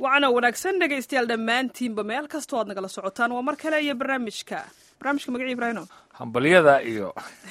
wacana wanaagsan dhegaystayaal dhammaantiinba meel kastoo aad nagala socotaan waa mar kale iyo barnaamijka barnaamijka magaci ibraahino hambalyada iyo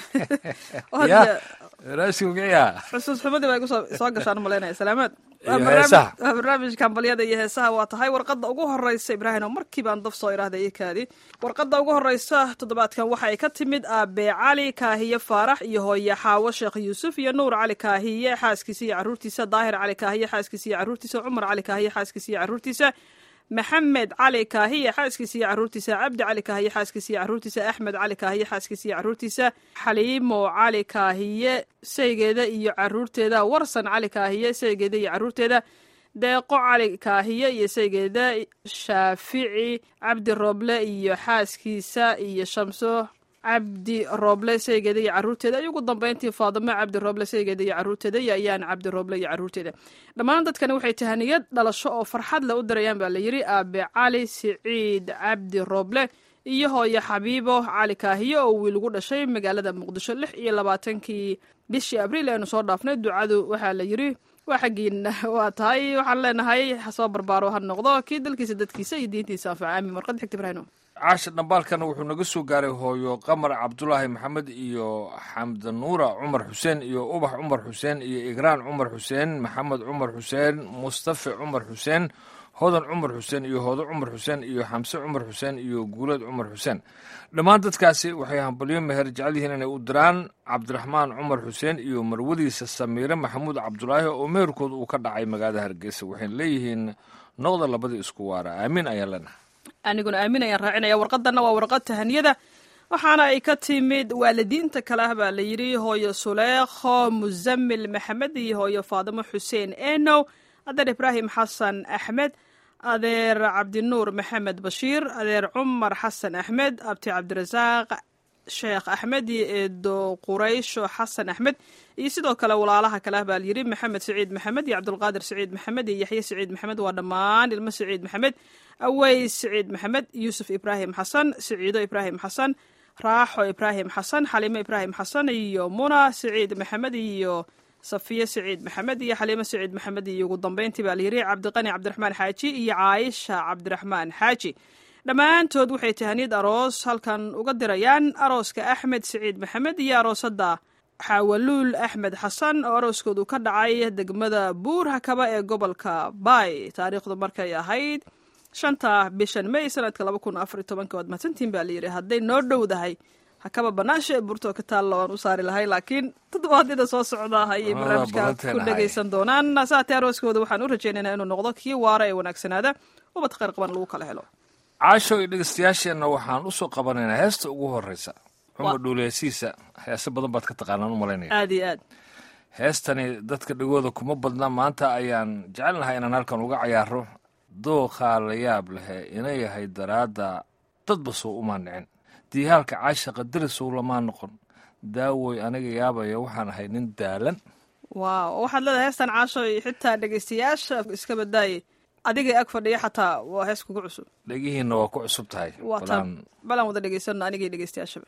ya barnaamijka magaciya xusuus xumadii baa igu soo soo gashaan malaynaya salaamaad Iyo Waa barnaamij- heesaha. waa barnaamijka hambalyada iyo heesaha waa tahay warqadda ugu horeysa ibraahino markii baan daf soo idhaahda iyo kaadi warqadda ugu horeysa toddobaadkan waxa ay ka timid aabe cali kaahiye faarax iyo hooye xaawo sheekh yuusuf iyo nuur cali kaahiye xaaskiisa iyo caruurtiisa daahir cali kaahiye xaaskiisa iyo caruurtiisa cumar cali kaahiye xaaskiisa iyo caruurtiisa maxamed cali kaahiye xaaskiisa iyo caruurtiisa cabdi cali kaahiye xaaskiisa iyo caruurtiisa axmed cali kaahiye xaaskiisa iyo caruurtiisa xaliimo cali kaahiye saygeeda iyo caruurteeda warsan cali kaahiye saygeeda iyo caruurteeda deeqo cali kaahiye iyo saygeeda shaafici cabdi rooble iyo xaaskiisa iyo shamso cabdi rooble saygeeda iyo caruurteeda iyo ugu dambeyntii faadimo cabdi rooble saygeeda iyo caruurteeda iyo ayaan cabdi rooble iyo caruurteeda dhammaan dadkani waxay tahaniyad dhalasho oo farxad le u dirayaan baa la yidhi aabe cali siciid cabdi rooble iyo hooye xabiibo cali kaahiye oo wiil ugu dhashay magaalada muqdisho lix iyo labaatankii bishii abriil aynu soo dhaafnay ducadu waxaa la yidhi waa xaggiina waa tahay waxaan leenahay ha soo barbaaro ha noqdo kii dalkiisa dadkiisa iyo diintiisa anfaca aamin warqad xigta ibraahino caasha dhambaalkana wuxuu naga soo gaaray hooyo qamar cabdulaahi maxamed iyo xamdanuura cumar xuseen iyo ubax cumar xuseen iyo igraan cumar xuseen maxamed cumar xuseen mustafe cumar xuseen hodan cumar xuseen iyo hoodo cumar xuseen iyo xamse cumar xuseen iyo guuleed cumar xuseen dhammaan dadkaasi waxay hambalyo meher jecel yihiin inay u diraan cabdiraxmaan cumar xuseen iyo marwadiisa samiire maxamuud cabdulaahi oo meherkooda uu ka dhacay magaalada hargeysa waxayna leeyihiin noqda labadii isku waara aamin ayaan leenahay aniguna aamin ayaan raacinaya warqadanna waa warqad tahaniyada waxaana ay ka timid waalidiinta kale ah baa la yidhi hooyo suleekho musamil maxamed iyo hooyo faadimo xuseen enow adeer ibraahim xasan axmed adeer cabdinuur maxamed bashiir adeer cumar xasan axmed abti cabdirasaaq sheekh axmed iyo eedo quraysho xasan axmed iyo sidoo kale walaalaha kale ah baa la yidhi maxamed siciid maxamed iyo cabdulqaadir siciid maxamed iyo yaxye siciid maxamed waa dhammaan ilmo siciid maxamed aweys siciid maxamed yuusuf ibraahim xasan siciido ibraahim xasan raaxo ibraahim xasan xaliimo ibraahim xasan iyo muna siciid maxamed iyo safiye siciid maxamed iyo xaliimo siciid maxamed iyo ugu dambeyntii baa la yidhi cabdiqani cabdiraxmaan xaaji iyo caayisha cabdiraxmaan xaaji dhammaantood waxay tahaniyad aroos halkan uga dirayaan arooska axmed siciid maxamed iyo aroosada xaawaluul axmed xasan oo arooskoodu ka dhacay degmada buur hakaba ee gobolka baay taariikhdu markay ahayd shanta bishan may sanadka laba kun afar iyo tobanka waad mahadsantiin baa layidhi hadday noo dhowdahay hakaba banaasha ee buurtoo ka taalla waan u saari lahay laakiin toddobaadyada soo socda ayay Waa barnaamijka badanteen ku ahay. dhegaysan doonaan saatee arooskooda waxaan u rajaynaynaa inuu noqdo kii waara ee wanaagsanaada ubad khayr qaban lagu kala helo caasho iyo dhegeystayaasheenna waxaan usoo qabanaynaa heesta ugu horeysa cumar Wa- dhuuleyasiisa heese badan baad ka taqaanaan u malaynaya aad iyo aad heestani dadka dhegooda kuma badna maanta ayaan jecelnahay inaan halkan uga cayaaro dooqaa la yaab lehe ina yahay daraadda dadba soo uma nicin diihaalka caashaqa darisow lamaa noqon daawoy aniga yaabaya waxaan ahay nin daalan waaw waxaad leedahay heestan caasho iyo xitaa dhegaystayaasha iska badaaye adigay ag fadhiya xataa waa hees kugu cusub dhegihiinna waa ku cusub tahay waa balaan tan balaan wada dhegaysanno anigay dhegaystayaashaba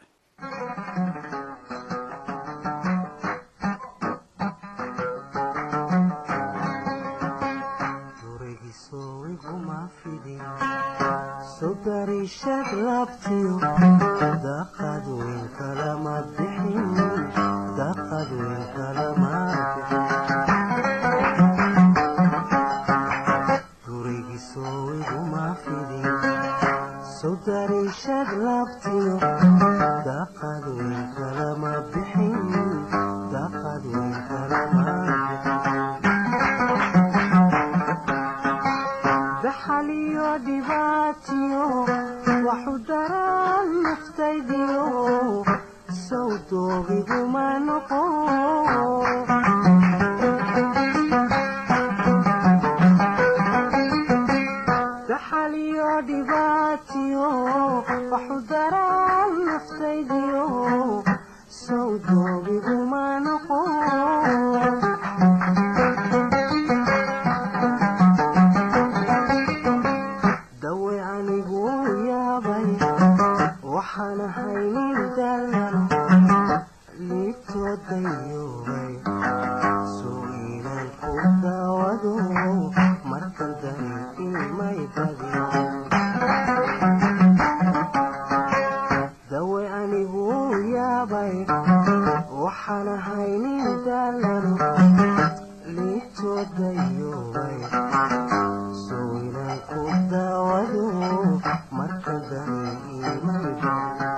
sugarishad labtiyo daqad weyn kalama bixin daqad weyn kalama gurigisoo iguma fidin sugarishad labtiyo daqad weyn kalama bixin daqad weyn kalama daxaliyo dhibaatiyo waxu daran naftaydiyo sow doogiguma noqo daxaliyo dhibaatiyo waxu daran naftaydiyo sow doogiguma noqo dawe anigu yaabay waxaan ahay nin dalan liibtoodayoobay soo iilan ku daawado markan dareenkin dawe anigu yaabay waxaan haynin daalano liitoodayoway sowinaan ku daawado marka dani imayba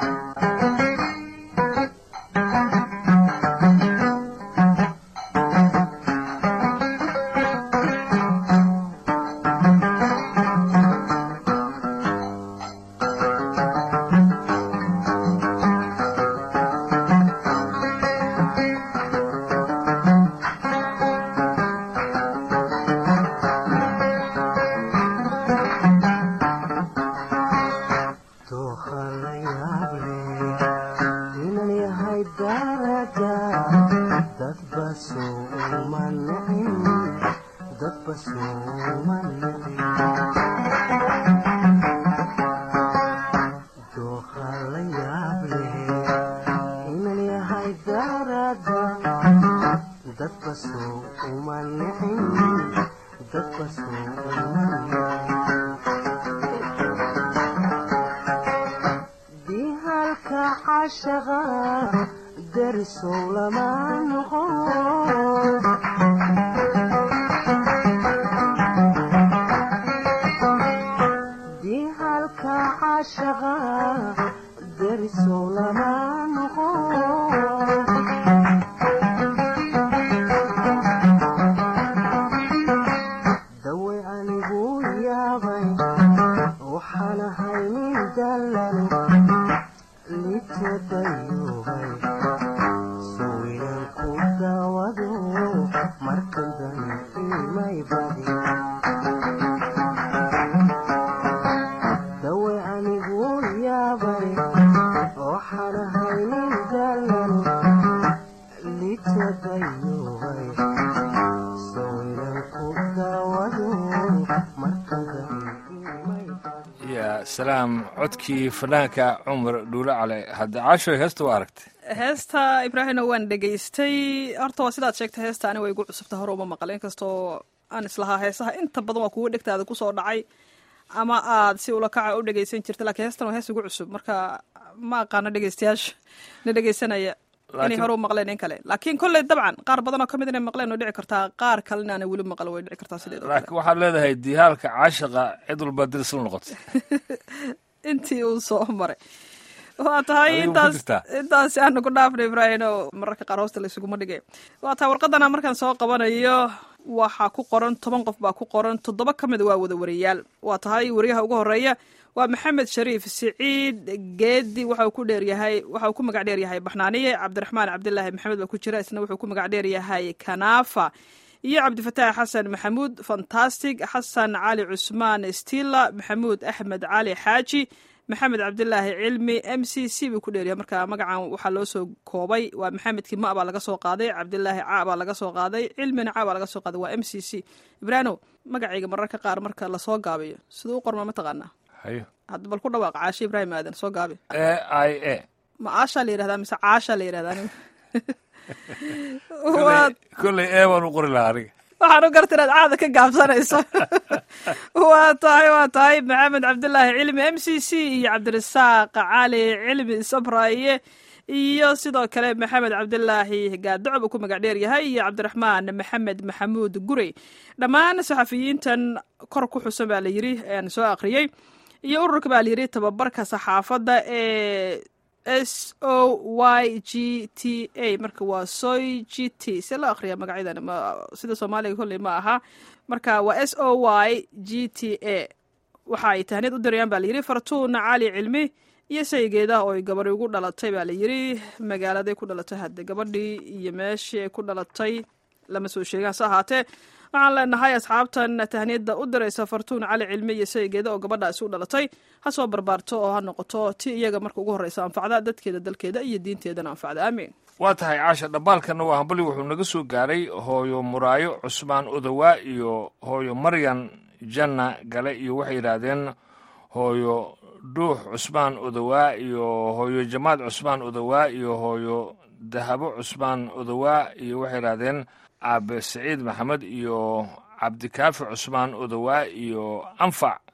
dooha la yaable inan yahay daraja dadba souma nicin dadba souma nicin dooha la yaable inan yahay daraja dadba souma nicin dadba souma nicin dihalka cashaqa darisow lama noqo dihalka cashaqa darisow lama noqo dawe anigu yaabay waxaan haynin dallano litodayoway sowinaan ku daawado markan dani imay badi dawe anigu yaabay waxaan haynin dallano litodayoway sowinaan ku daawado markan dani imay badi ya salaam codkii fanaanka cumar dhuule cale hadda caashoy heesta waa aragtay heesta ibraahimna waan dhegaystay horta waa sidaad sheegtay heesta ani way igu cusubta hore uma maqal inkastoo aan islahaa heesaha inta badan waa kuwa dhegtaada kusoo dhacay ama aad si ula kaca u dhegaysan jirta lakiin heestan waa hees igu cusub marka ma aqaano dhegaystayaasha na dhegaysanaya inay Laakiin- hore u maqleen in kale laakiin kolley dabcan qaar badan oo kamid inay maqleen way dhici kartaa qaar kalena aanay weli maqal way dhici kartaa sideed oo kale laakiin waxaad leedahay dihaalka caashaqa cid walba diris la noqotay intii uu soo maray waa tahay Adigu ma ku intaas jirtaa? intaas aanu ku dhaafnay ibraahim oo mararka qaar hoosta laysuguma dhigay waa tahay warqadana markaan soo qabanayo waxaa ku qoran toban qof baa ku qoran toddoba ka mid waa wada wariyaal waa tahay wariyaha ugu horeeya waa maxamed shariif siciid geedi waxa uu ku dheeryahay waxa uu ku magac dheeryahay baxnaaniye cabdiraxmaan cabdilaahi maxamed baa ku jira isna wuxuu ku magac dheeryahay kanaafa iyo cabdifataax xasan maxamuud fantastic xasan cali cusmaan stila maxamuud axmed cali xaaji maxamed cabdilaahi cilmi m c c buu ku dheeryahay marka magacan waxaa loo soo koobay waa maxamedkii ma baa laga soo qaaday cabdilaahi ca baa laga soo qaaday cilmina ca baa laga soo qaaday waa m c c ibraano magacayga mararka qaar marka lasoo gaabiyo siduu u qorma mataqaanaa hayo hadda bal ku dhawaaq caashe ibraahim aadan soo gaabi a i a ma aashaa la yihahdaa mise caashaa la yihahdaa anigu Kolley- Waa- kolley ee baan u qori lahaa aniga waxaan u garta inaad caada ka gaabsanayso waa tahay waa tahay maxamed cabdilaahi cilmi m c c iyo cabdirasaaq cali cilmi sabraye iyo sidoo kale maxamed cabdilaahi gaadocob uu ku magac dheer yahay iyo cabdiraxmaan maxamed maxamuud gurey dhammaan saxafiyiintan kor ku xusan baa la yiri aan soo akhriyey iyo ururka baa la yiri tababarka saxaafadda ee s o y g t a marka waa soy g t see loo akhriya magacyadan ma sida soomaaliga kolley ma aha marka waa s o y g t a waxa ay tahniyad u dirayaan baa layidhi fartuun cali cilmi iyo saygeeda oo ay gabadhi ugu dhalatay baa layidhi magaaladay ku dhalatay hadde gabadhii iyo meeshii ay ku dhalatay lama soo sheegaan se ahaatee waxaan leenahay asxaabtan tahniyadda u diraysa fartuun cali cilmi iyo saygeeda oo gabadhaasi u dhalatay ha soo barbaarto oo ha noqoto ti iyaga marka ugu horreysa anfacda dadkeeda dalkeeda iyo diinteedana anfacda aamiin waa tahay caasha dhambaalkana waa hambali wuxuu naga soo gaaray hooyo muraayo cusmaan odowaa iyo hooyo maryan janna gale iyo waxay yidhaahdeen hooyo dhuux cusmaan odowaa iyo hooyo jamaad cusmaan odowaa iyo hooyo dahabo cusmaan odowaa iyo waxay yidhaahdeen aabe saciid maxamed iyo cabdikaafi cusmaan odowaa iyo anfac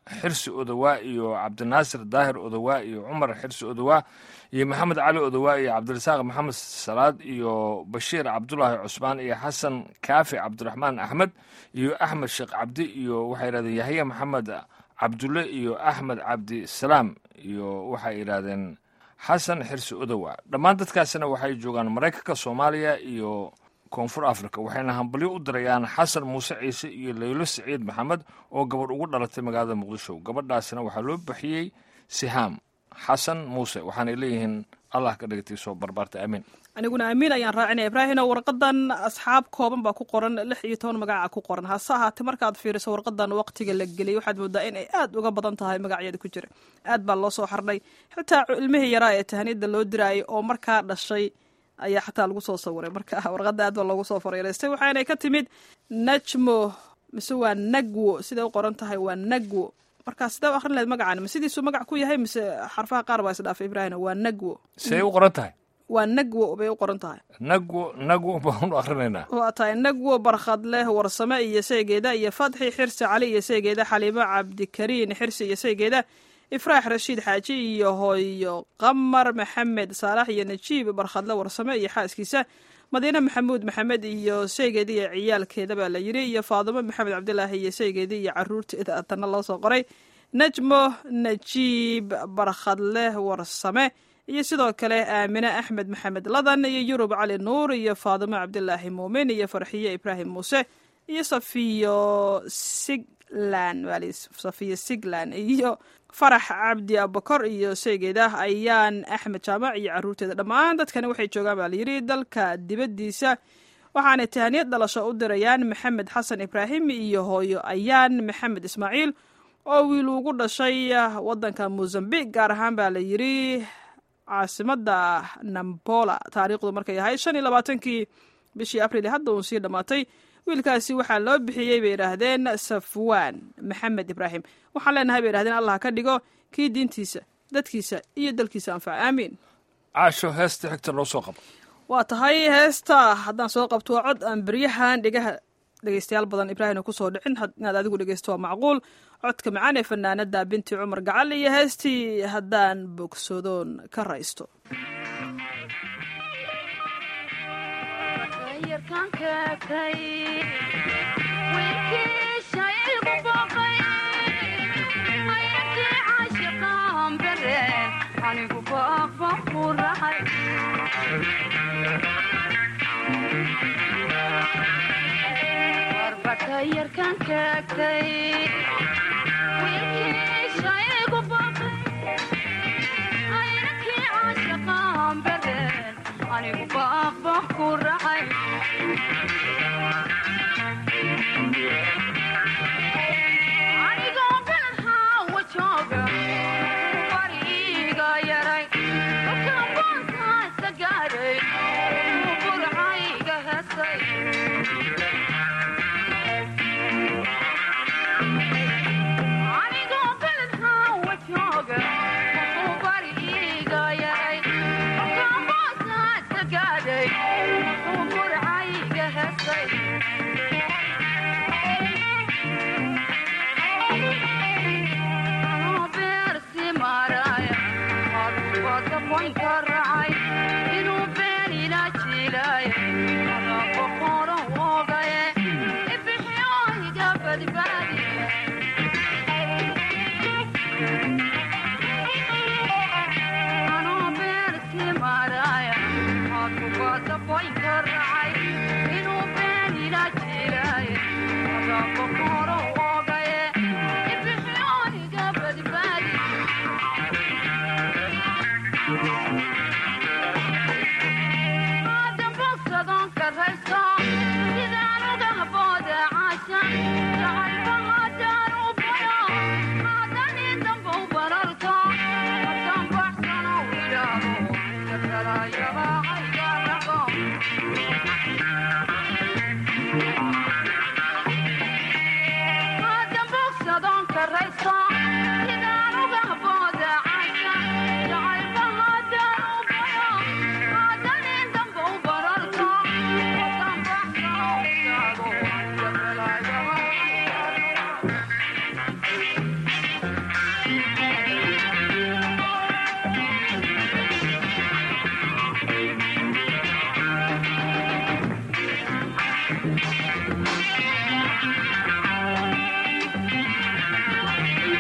xirsi odowaa iyo cabdinaasir daahir odowaa iyo cumar xirsi odowaa iyo maxamed cali odowaa iyo cabdirasaaq maxamed salaad iyo bashiir cabdulaahi cusmaan iyo xasan kaafi cabdiraxmaan axmed iyo axmed sheekh cabdi iyo waxay yidhahdeen yahya maxamed cabdulle iyo axmed cabdi salaam iyo waxay yidhahdeen xasan xirsi odowa dhammaan dadkaasina waxay joogaan maraykanka soomaaliya iyo koonfur africa waxayna hambalyo u dirayaan xasan muuse ciise iyo leylo siciid maxamed oo gabadh ugu dhalatay magaalada muqdisho gabadhaasina waxaa loo bixiyey sihaam xasan muuse waxaanay leeyihiin allah ka dhigtay soo barbaarta amiin aniguna amiin ayaan raacinaya ibraahino warqadan asxaab kooban baa ku qoran lix iyo toban magaca ku qoran hase ahaatee markaad fiiriso warqadan waqtiga la geliyay waxaad moodaa in ay aad uga badan tahay magacyada ku jira aad baa loo soo xardhay xitaa ilmihii yaraa ee tahaniyada loo diraayay oo markaa dhashay ayaa xataa lagu soo sawiray marka warqada aad baa loogu soo fareereystay waxaanay ka timid najmo mise waa nagwo siday u qoran tahay waa nagwo marka sidee u akrin lahayd magacan ma sidiisuu magac ku yahay mise xarfaha qaar baa isdhaafay ibraahino waa nagwo siday u qoran tahay waa nagwo bay u qoran tahay nagwo nagwo baan u akrinaynaa waa tahay nagwo barkhad leh warsame iyo seegeeda iyo fatxi xirsi cali iyo seegeeda xaliimo cabdikariin xirsi iyo seegeeda ifraax rashiid xaaji iyo hooyo qamar maxamed saalax iyo najiib barkhadle warsame iyo xaaskiisa madiine maxamuud maxamed iyo seegeeda iyo ciyaalkeeda baa la yiri iyo faadimo maxamed cabdilaahi iyo seegeeda iyo caruurteeda tanna loo soo qoray najmo najiib barkhadleh warsame iyo sidoo kale aamine axmed maxamed ladan iyo yurub cali nuur iyo faadimo cabdilaahi muumin iyo farxiye ibraahim muuse iyo safiyo siglan safiyo siglan iyo farax cabdi abakor iyo seegeeda ayaan axmed jaamac iyo caruurteeda dhammaan dadkani waxay joogaan baa layidhi dalka dibaddiisa waxaanay tahaniyad dhalasho u dirayaan maxamed xasan ibraahim iyo hooyo ayaan maxamed ismaaciil oo wiil ugu dhashay waddanka mozambiq gaar ahaan baa la yidhi caasimada nambola taariikhdu markay ahayd shan iyo labaatankii bishii abril hadda uun sii dhammaatay wiilkaasi waxaa loo bixiyey bay yidhaahdeen safwaan maxamed ibraahim waxaan leenahay bay yidhahdeen allah ka dhigo kii diintiisa dadkiisa iyo dalkiisa anfaca aamiin caasho heesta xigta noo soo qabo waa tahay heesta haddaan soo qabto waa cod aan beryahan dhegaha dhegeystayaal badan ibraahim kusoo dhicin inaad adigu dhegeysto waa macquul codka macaan ee fanaanada binti cumar gacal iyo heestii haddaan bogsoodoon ka raysto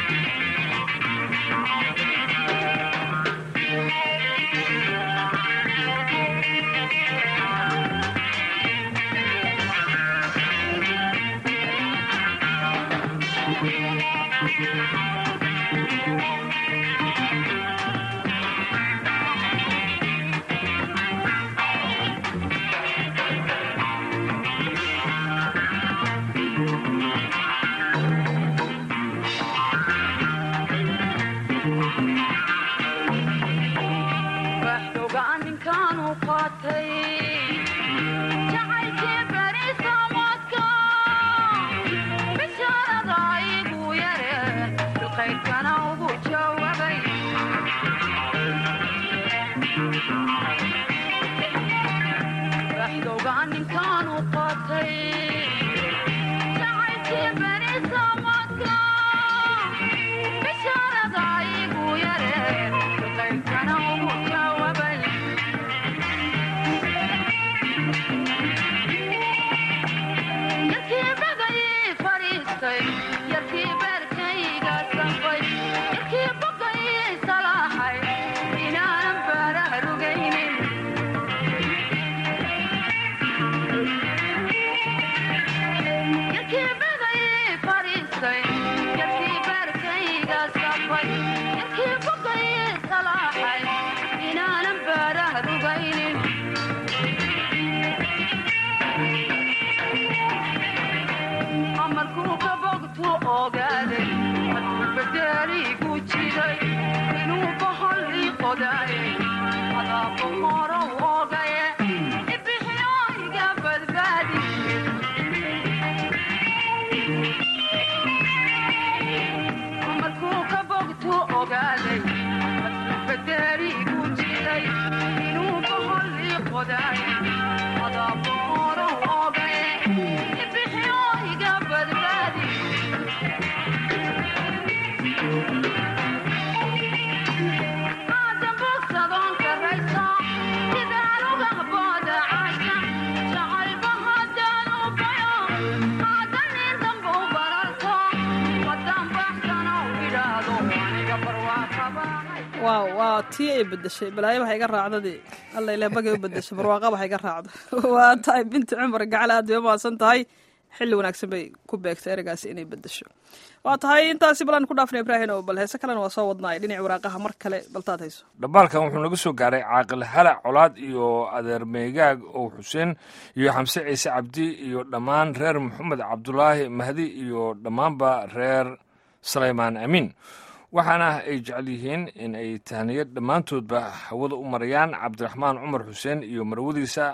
waaw waa tii ay bedeshay balaayo waxa iga raacdadii alla ilaa bagay u bedeshay barwaaqa waxa iga raacda waa tahay binti cumar gacal aad bay umahadsan tahay xilli wanaagsan bay ku beegtay ereygaasi inay bedesho waa tahay intaasi balaan ku dhaafna ibraahin oo bal heese kalena waa soo wadnaay dhinaci waraaqaha mar kale baltaad hayso dhambaalkan wuxuu naga soo gaaray caaqil halac colaad iyo adeer meegaag ow xuseen iyo xamse ciise cabdi iyo dhammaan reer maxamed cabdulaahi mahdi iyo dhammaanba reer salaymaan amiin waxaana ay jecel yihiin in ay tahniyad dhammaantoodba hawada u marayaan cabdiraxmaan cumar xuseen iyo marwadiisa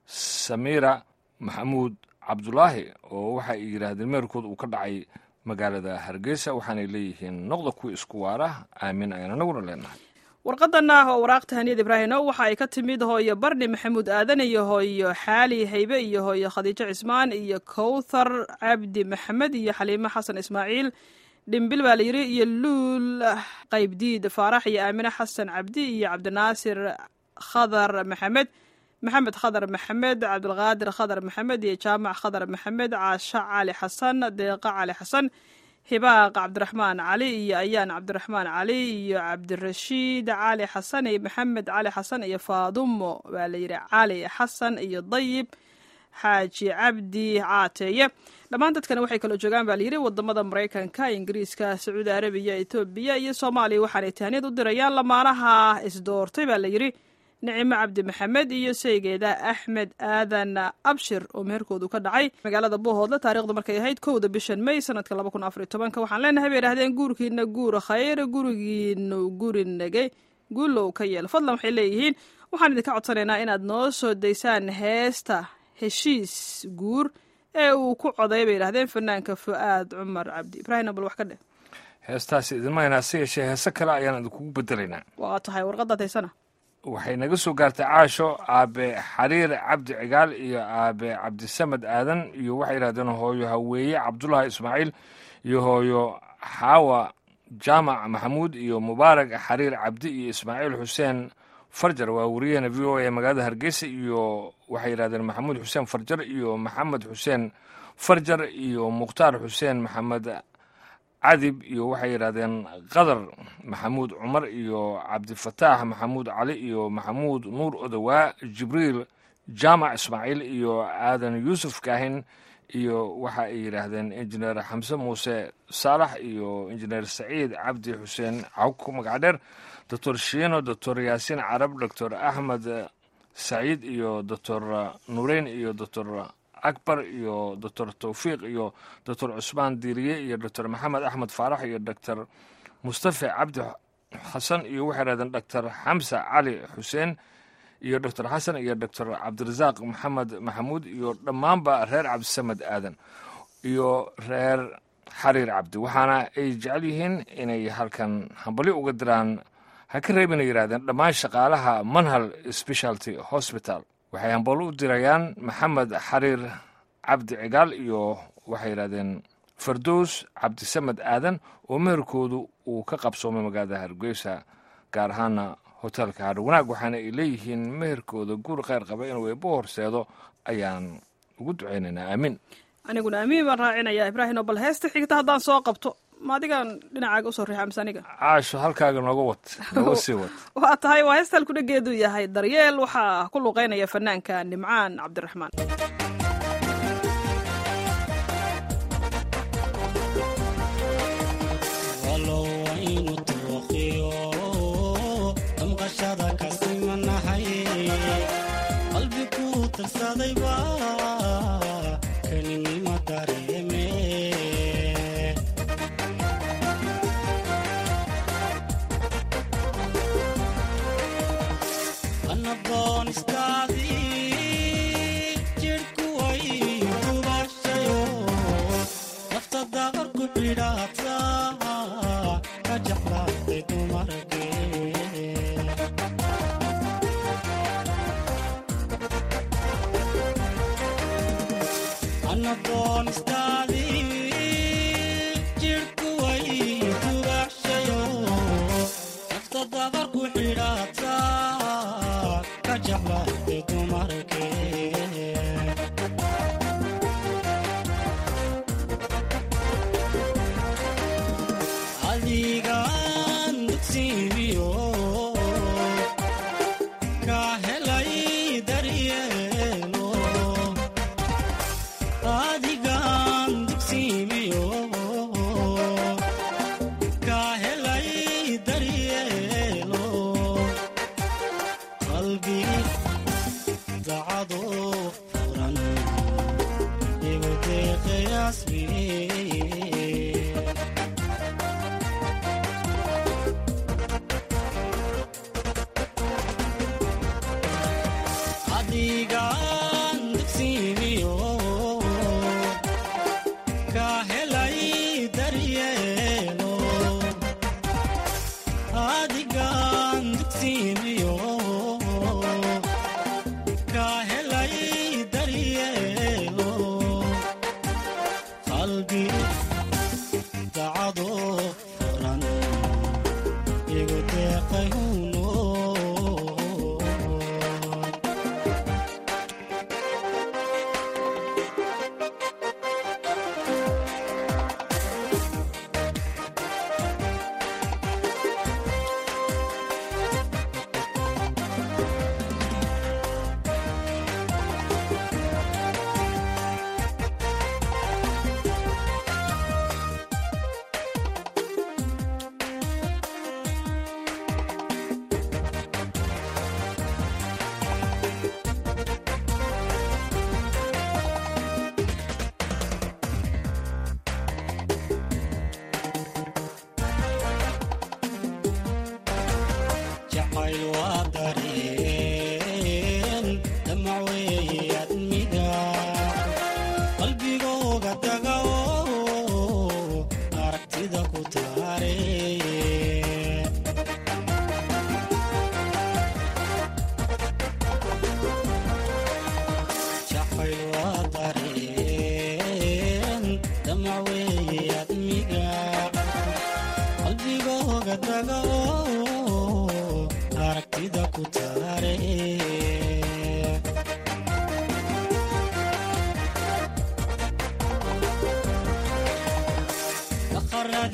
samiira maxamuud cabdulaahi oo waxa ay yidhaahdeen meerkood uu ka dhacay magaalada hargeysa waxaanay leeyihiin noqda kuwa isku waara aamin ayaan anaguna leenahay warqadan ah oo waraaq tahaniyad ibraahino waxa ay ka timid hooyo barni maxamuud aadan iyo hooyo xaali haybe iyo hooyo khadiijo cismaan iyo kowthar cabdi maxamed iyo xaliimo xasan ismaaciil dhimbil baa layidhi iyo luul qaybdiid faarax iyo aamine xasan cabdi iyo cabdinaasir khadar maxamed maxamed khadar maxamed cabdilqaadir khadar maxamed iyo jaamac khadar maxamed caasha cali xasan deeqa cali xasan hibaaq cabdiraxmaan cali iyo ayaan cabdiraxmaan cali iyo cabdirashiid cali xasan iyo maxamed cali xasan iyo faadumo baa layidhi cali xasan iyo dayib xaaji cabdi caateeye dhammaan dadkana waxay kaloo joogaan baa layidhi wadamada maraykanka ingiriiska sacuudi arabiya etoobiya iyo soomaaliya waxaanay tahniyad u dirayaan lamaanaha isdoortay baa layidhi nicimo cabdi maxamed iyo saygeeda axmed aadan abshir oo meherkoodu ka dhacay magaalada buuhoodle taarikhdu markay ahayd kowda bishan may sanadka laba kun afariy tobanka waxaan leenahay bay idhahdeen guurkiina guur khayr gurigiinu guri nagay guulow ka yeel fadlan waxay leeyihiin waxaan idinka codsanaynaa inaad noo soo daysaan heesta heshiis guur ee uu ku coday bay yidhahdeen fanaanka fu'aad cumar cabdi ibraahim bal wax ka dheh heestaasi idinma haynaa se yeeshee heese kale ayaan idinkugu bedelaynaa waa tahay warqadaad haysana waxay naga soo gaartay caasho aabe xariir cabdi cigaal iyo aabe cabdisamed aadan iyo waxay yidhahdeen hooyo haweeye cabdulahi ismaaciil iyo hooyo xaawa jaamac maxamuud iyo mubaarak xariir cabdi iyo ismaaciil xuseen farjar waa wariyahena v o a magaalada hargeysa iyo waxay yidhahdeen maxamuud xuseen farjar iyo maxamed xuseen farjar iyo mukhtaar xuseen maxamed cadib iyo waxay yidhahdeen qadar maxamuud cumar iyo cabdifataax maxamuud cali iyo maxamuud nuur odowaa jibriil jaamac ismaaciil iyo aadan yuusuf kaahin iyo waxa ay yidhaahdeen injineer xamse muuse saalax iyo injineer saciid cabdi xuseen cawk magacdheer doctor shiino doctor yaasiin carab doctor axmed saciid iyo doctor nuureyn iyo doctor akbar iyo doctor towfiiq iyo doctor cusmaan diiriye iyo doctor maxamed axmed faarax iyo doctor mustafe cabdi xasan iyo waxay yidhahdeen doctor xamse cali xuseen iyo doctor xasan iyo doctor cabdirasaaq maxamed maxamuud iyo dhammaanba reer cabdisamed aadan iyo reer xariir cabdi waxaana ay jecel yihiin inay halkan hambali uga diraan ha ka reebina yidhahdeen dhammaan shaqaalaha manhal specialty hospital waxay hambalo u dirayaan maxamed xariir cabdi cigaal iyo waxay yidhahdeen fardows cabdisamed aadan oo meherkoodu uu ka qabsoomay magaalada hargeysa gaar ahaana hotelka hadho wanaag waxaana ay leeyihiin meherkooda guur kheyr qaba inuu eebbo horseedo ayaan ugu ducaynaynaa aamin aniguna amiin baan raacinayaa ibraahino bal heesta xigta haddaan soo qabto ma adigaan dhinacaaga usoo riixa mise aniga caasho halkaaga nooga wat nooga sii wat waa tahay waa heesta halkudhageedu yahay daryeel waxaa ku luqeynaya fanaanka nimcaan cabdiraxmaan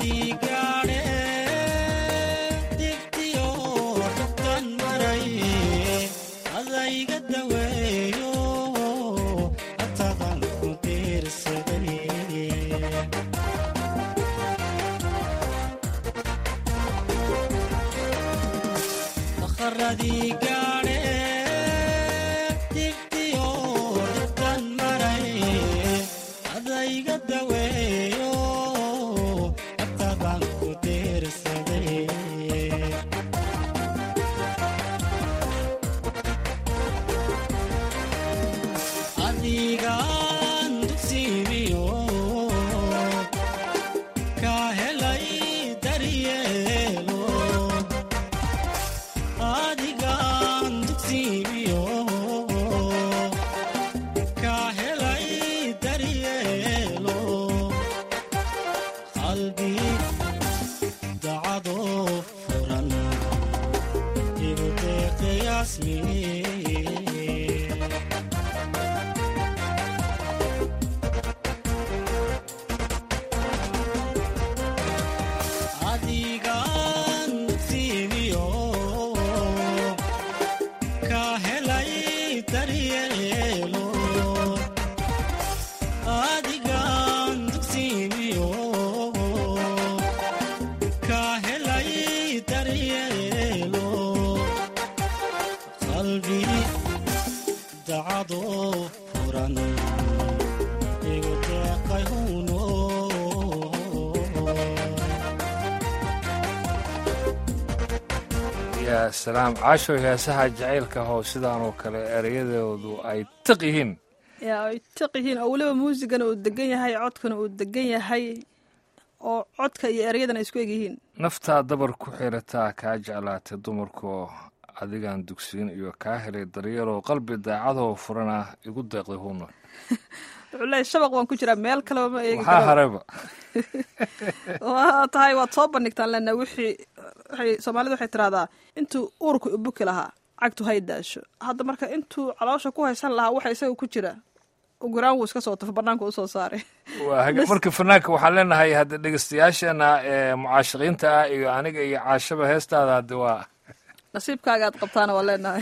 yaa salaam caasho heesaha jacaylka hoo sidaanoo kale ereyadoodu ay tiq yihiin yaa ay tiq yihiin oo weliba muusigana uu degan yahay codkana uu degan yahay oo codka iyo ereyadana ay isku eg yihiin naftaa dabar ku xirataa kaa jeclaatay dumarkoo adigaan dugsiin iyo kaa helay daryeeloo qalbi daacadoo furana igu deeqday huuna wuxuu leeyahy shabaq waan ku jiraa meel kaleba ma eegi waxaa harayba waa tahay waad soo bandhigtaan lena wixii waxay soomaalida waxay tiraahdaa intuu uurku ibuki lahaa cagtu hay daasho hadda marka intuu caloosha ku haysan lahaa waxa isaga ku jira uguraan wuu iska soo tufo banaanka usoo saaray waa haga marka fanaanka waxaan leenahay hadda dhegeystayaasheena ee mucaashiqiinta ah iyo aniga iyo caashaba heestaada hadde waa nasiibkaaga aad qabtaana waa leenahay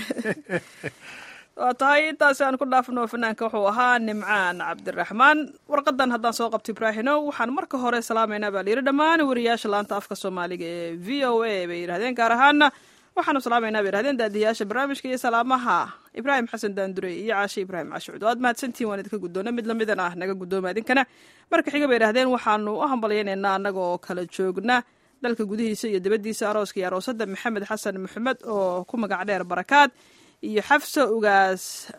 waa tahay intaasi aan ku dhaafno fanaanka wuxuu ahaa nimcaan cabdiraxmaan warqadan haddaan soo qabto ibraahino waxaan marka hore salaamaynaa baa layidhi dhammaan wariyaasha laanta afka soomaaliga ee v o a bay yidhahdeen gaar ahaana waxaanu salaamaynaa bay yidhahdeen daadiyaasha barnaamijka iyo salaamaha ibraahim xasan daandurey iyo caashe ibraahim caashucud waad mahadsantihin waan idinka guddoona mid lamidan ah naga guddooma idinkana marka xiga bay yidhahdeen waxaanu u hambalyaynaynaa annaga oo kala joogna dalka gudihiisa iyo dibaddiisa arooska iyo aroosada maxamed xasan maxamed oo ku magac dheer barakaad iyo xafsa ugaas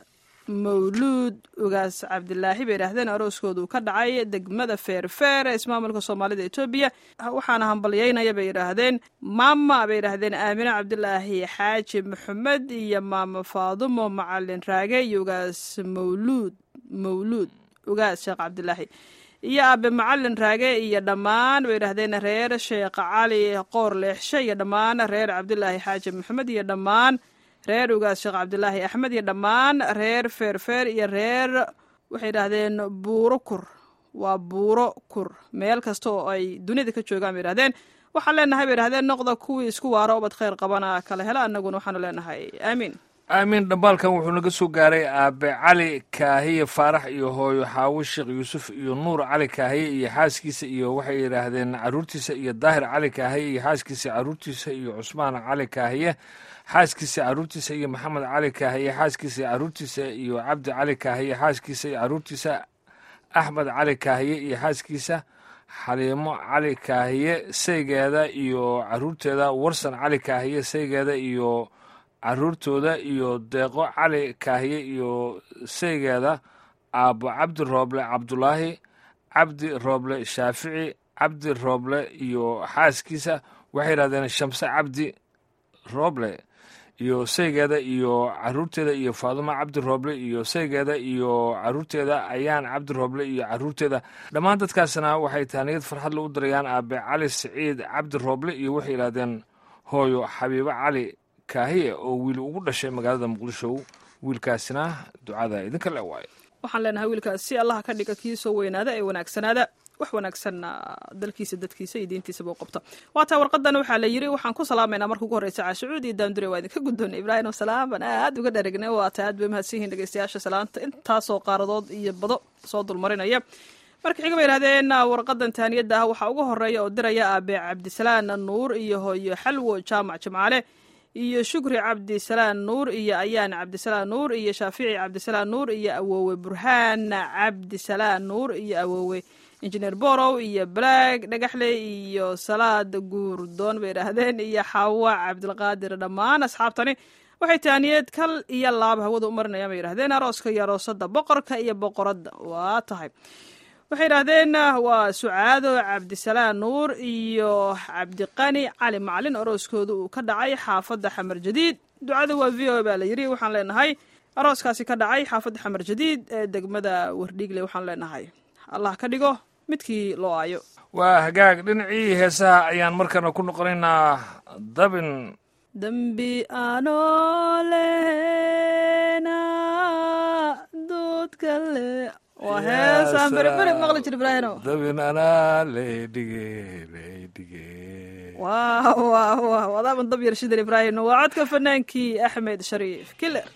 mawluud ugaas cabdilaahi bay yidhaahdeen arooskoodu ka dhacay degmada feerfeer ee ismaamulka soomaalida etoobiya waxaana hambalyaynaya bay yidhaahdeen maama bay yidhaahdeen aamine cabdilaahi xaaji maxamed iyo maama faadumo macalin raage iyo ugaas mawluud mawluud ugaas sheekh cabdilaahi iyo aabe macalin raage iyo dhammaan bay yidhaahdeen reer sheekh cali qoor leexshe iyo dhammaan reer cabdilaahi xaaji maxamed iyo dhammaan reer ugaas sheekh cabdilaahi axmed iyo dhammaan reer feerfeer iyo reer waxay yidhaahdeen buuro kur waa buuro kur meel kasta oo ay dunida ka joogaan bay yidhahdeen waxaan leenahay bay yidhahdeen noqda kuwii isku waaro obad khayr qabana kala hela annaguna waxaanu leenahay aamiin aamiin dhambaalkan wuxuu naga soo gaaray aabe cali kaahiye faarax iyo hooyo xaawo sheekh yuusuf iyo nuur cali kaahiye iyo xaaskiisa iyo waxay yidhaahdeen caruurtiisa iyo daahir cali kaahiye iyo xaaskiisa caruurtiisa iyo cusmaan cali kaahiye xaaskiisa caruurtiisa iyo maxamed cali kaahiye xaaskiisa caruurtiisa iyo cabdi cali kaahiye xaaskiisa iyo caruurtiisa axmed cali kaahiye iyo xaaskiisa xaliimo cali kaahiye saygeeda iyo caruurteeda warsan cali kaahiye saygeeda iyo caruurtooda iyo deeqo cali kaahiye iyo saygeeda aabbo cabdi rooble cabdulaahi cabdi rooble shaafici cabdi rooble iyo xaaskiisa waxay yidhahdeen shamse cabdi rooble iyo saygeeda iyo caruurteeda iyo faadumo cabdi rooble iyo saygeeda iyo caruurteeda ayaan cabdi rooble iyo caruurteeda dhammaan dadkaasna waxay taaniyad farxadle u darayaan aabe cali siciid cabdi rooble iyo waxay yidhahdeen hooyo xabiibo cali kaahiye oo wiil ugu dhashay magaalada muqdisho wiilkaasina ducada idinka le waayo waxaan leenahay wiilkaas si allaha ka dhiga kii soo weynaada ee wanaagsanaada wax wanaagsanna dalkiisa dadkiisa iyo diintiisaba u qabto waataa warqadan waxaa la yiri waxaan ku salaamaynaa marka ugu horreysa caashucuud iyo daandure waa idinka guddoonay ibraahim salaam baan aad uga dharagnay waata aad bay mahadsan yihiin dhegeystayaasha salaanta intaasoo qaaradood iyo bado soo dulmarinaya marka xiga bay yidhahdeen warqadan taaniyadda ah waxaa ugu horeeya oo diraya aabe cabdisalaan nuur iyo hooyo xalwo jaamac jimcaale iyo shukri cabdisalaan nuur iyo ayaan cabdisalaan nuur iyo shaafici cabdisalaan nuur iyo awoowe burhaan cabdisalaan nuur iyo awoowe injineer borow iyo balaag dhagaxle iyo salaad guurdoon bay idhaahdeen iyo xawa cabdilqaadir dhammaan asxaabtani waxay taaniyad kal iyo laab hawada u marinayaan bay yidhahdeen arooska iyo aroosada boqorka iyo boqoradda waa tahay waxay yidhaahdeen waa sucaado cabdisalaan nuur iyo cabdiqani cali macalin arooskooda uu ka dhacay xaafadda xamar jadiid ducada waa v o baa la yiri waxaan leenahay arooskaasi ka dhacay xaafadda xamar jadiid ee degmada wardhiigle waxaan leenahay allah ka dhigo midkii loo aayo waa hagaag dhinacii heesaha ayaan markana ku noqonaynaa dabin dembi aanoo lehena doodka le waa heesaan beriberi maqli jir ibraahino dabin anaa leydhige leydhige waa waa waa wadaaban dab yar shidan ibraahimno waa codka fanaankii axmed shariif killer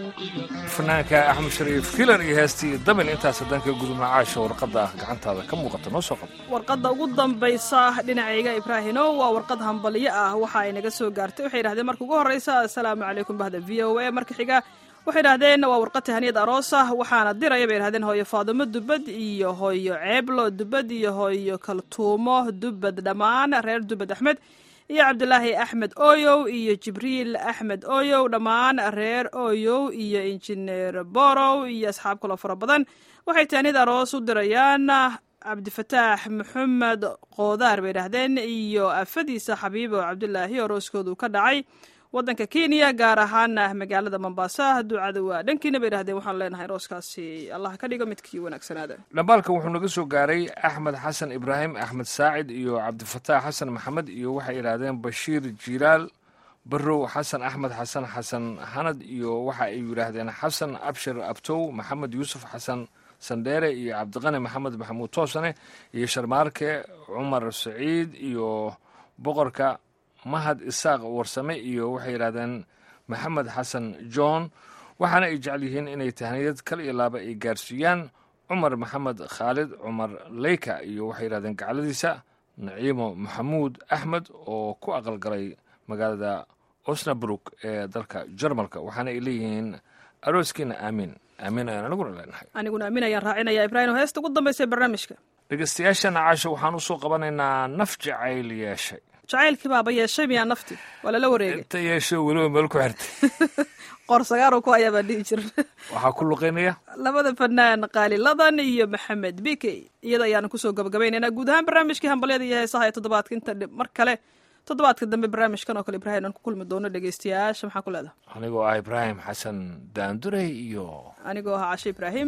fanaanka axmed shariif kilan iyo heestii damin intaas haddaan ka gudubna caasha warqadda ah gacantaada ka muuqata noo soo qabo warqadda ugu dambaysa dhinacayga ibraahino waa warqad hambalyo ah waxa ay naga soo gaartay waxay yidhahdeen marka ugu horreysa assalaamu calaykum bahda v o a marka xiga waxay idhahdeen waa warqad tahaniyad aroos ah waxaana diraya bay idhahdeen hooyo faadumo dubad iyo hooyo ceeblo dubad iyo hooyo kaltuumo dubad dhammaan reer dubad axmed iyo cabdulaahi axmed oyow iyo jibriil axmed oyow dhammaan reer oyow iyo injineer borow iyo asxaab kaloo fara badan waxay taanid aroos u dirayaan cabdifataax maxamed qoodaar bay idhahdeen iyo afadiisa xabiibo cabdulaahi arooskoodu ka dhacay waddanka kenya gaar ahaana magaalada mombasa ducada waa dhankiina bay idhahdeen waxaan leenahay arooskaasi allah ka dhigo midkii wanaagsanaada dhambaalka wuxuu naga soo gaaray axmed xasan ibraahim axmed saacid iyo cabdifataax xasan maxamed iyo waxay idhaahdeen bashiir jilaal barow xasan axmed xasan xasan hanad iyo waxa ay yidhaahdeen xasan abshir abtow maxamed yuusuf xasan sandheere iyo cabdiqani maxamed maxamuud toosane iyo sharmaarke cumar saciid iyo boqorka mahad isaaq warsame iyo waxay yidhahdeen maxamed xasan john waxaana ay jecel yihiin inay tahniyad kal iyo laaba ay gaarsiiyaan cumar maxamed khaalid cumar leyka iyo waxay yidhahdeen gacladiisa naciimo maxamuud axmed oo ku aqalgalay magaalada osnabruk ee dalka jarmalka waxaana ay leeyihiin arooskiina aamiin aamiin ayaan aniguna leenahay aniguna aamin ayaan raacinaya ibraahim heesta ugu dambaysa ee barnaamijka dhegeystayaashana caasho waxaan usoo qabanaynaa naf jacayl yeeshay jacaylkii baaba yeeshay miyaa nafti waa lala wareegay inta yeesho weliba meel ku xirtay qoor sagaaro ku ayaa baa dhihi jira waxaa ku luqeynaya labada fanaan qaaliladan iyo maxamed bikey iyada ayaanu kusoo gabagabaynaynaa guud ahaan barnaamijkii hambalyada iyo heesaha ee toddobaadka inta mar kale toddobaadka dambe barnaamijkan oo kale ibraahim aan ku kulmi doono dhegeystayaasha maxaa ku leedaha anigoo ah ibraahim xasan daandurey iyo anigoo ahaa cashe ibraahim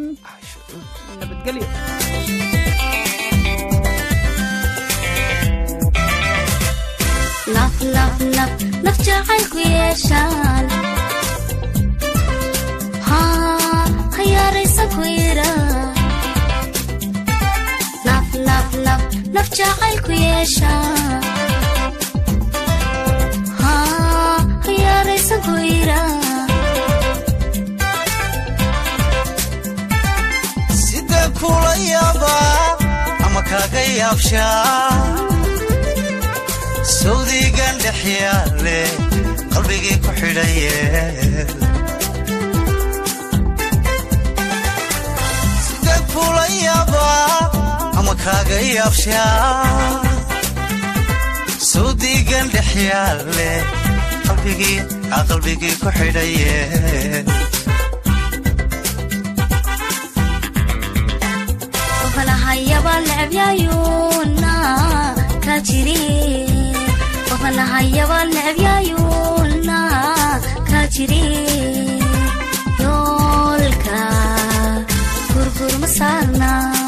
nabadgelyo naf naf naf naf jacaylku yeeshaan haa hayaaraysa ku yira naf naf naf naf jacaylku yeeshaan haa hayaaraysa ku yira sidee kula yaabaa ama kaaga yaabshaa sawdigan dhex yaale qalbigii ku xidhaye sidee kula yaabaa ama kaaga yaabshaa sawdigan dhex yaale qalbigii aa qalbigii ku xidhaye qofanahayaba necbyayuuna ka jiri qofanahayaba necbyayuuna ka jiri yoolka gurgur ma saarna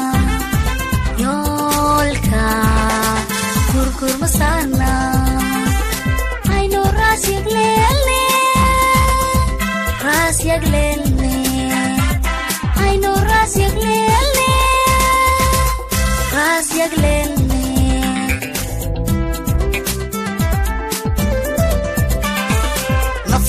yoolka gurgur ma saarna aynu raas yagleelne raas yagleelne aynu raas yagleelne raas yagleelne naf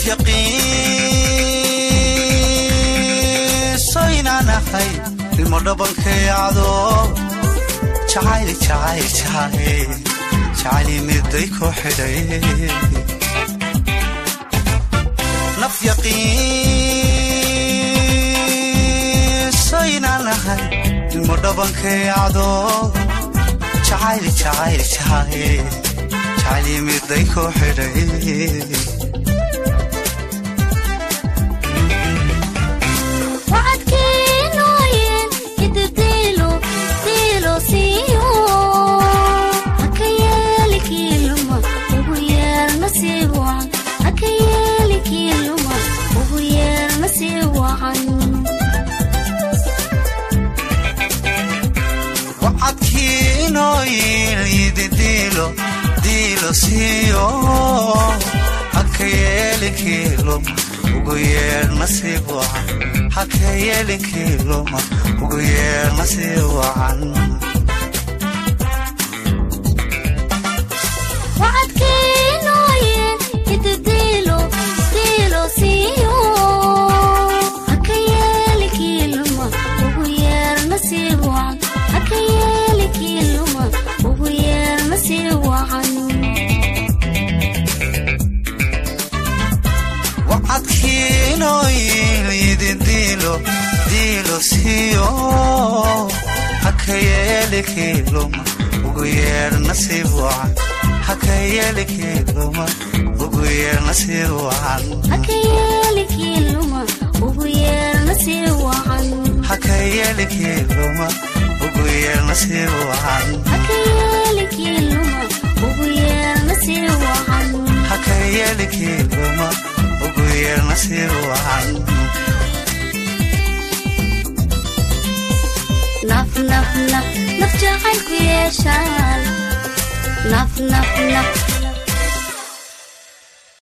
yaqiinso inaan ahay ilmo dhabankayacdo jacayl jacayl jacayl jacayl miday ku xidhay naf yaqiinso inaan ahay ilmo dhabankayacdo jacayl jacayl jacayl jacayl miday ku xidhay wacadkiinooyin idibdiilo diilo siiyo haka yeeli kiiluma ugu yeer nasiib wacan haka yeeli kiiluma ugu yeer nasiib wacan wacadkiinooyin idi diilo diilo siiyo haka yeelin kiiluma ugu yeer nasiib wacan haka yeelin kiiluma ugu yeer nasiib wacan wacadkiinooyin idibdiilo diilo siiyo inooyin idin diilo diilo siiyo haka yeeli kiiluma ugu yeer nasiib wacan haka yeeli kiiluma ugu yeer nasiib wacan haka yeeli kiiluma ugu yeer nasiib wacan haka yeeli kiiluma ugu yeer nasiib wacan haka yeeli kiiluma ugu yeer nasiib wacan haka yeeli kiiluma ugu yeer nasiib wacan naf naf naf naf jacaylku yeeshaan naf naf naf